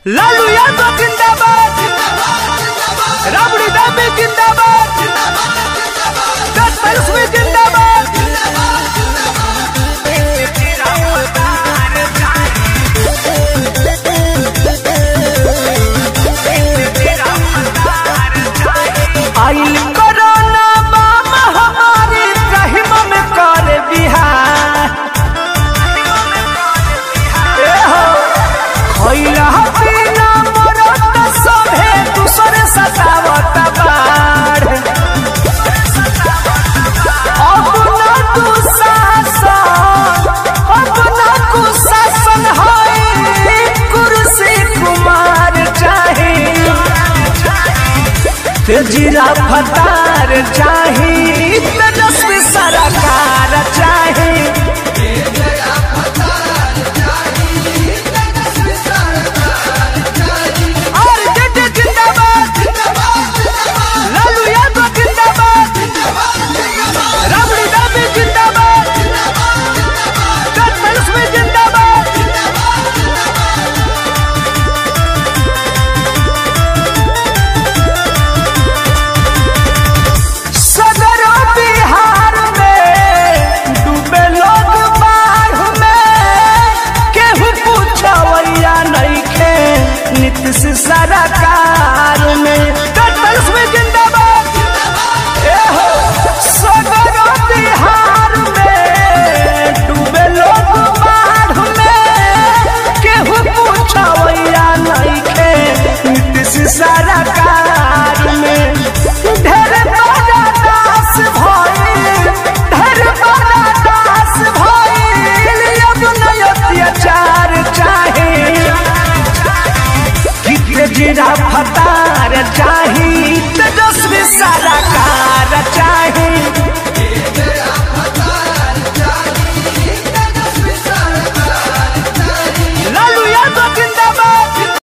लालू यादव जिंदाबाद राबड़ी दाबी जिंदाबाद दस परसवी जिंदाबाद आइल कोरोना महामारी रहीम में कर बिहार ए हो खइला पीना मरत सभे दूसरे सतावत बाढ़ अपना कुशासन अपना कुशासन है कुर्सी कुमार चाहे तेजीरा फतार चाही तेजस्वी सरकार चाही और जेठे जिंदाबाद लालू यादव जिंदाबाद राबड़ी दाबी जिंदाबाद दस परसवी जिंदाबाद सदर बिहार में डूबे लोग बाढ़ में केहू पूछवैया नइखे नीतीश सरकार में दस में जिंदाबाद ए हो सदर बिहार में डूबे लोग बाढ़ में केहू पूछवैया नइखे नीतीश सरकार में ढेर बड़ा दास भइल ढेर बड़ा दास भइल अब नय अत्याचार चाहे कि तेजरा फतार चाहे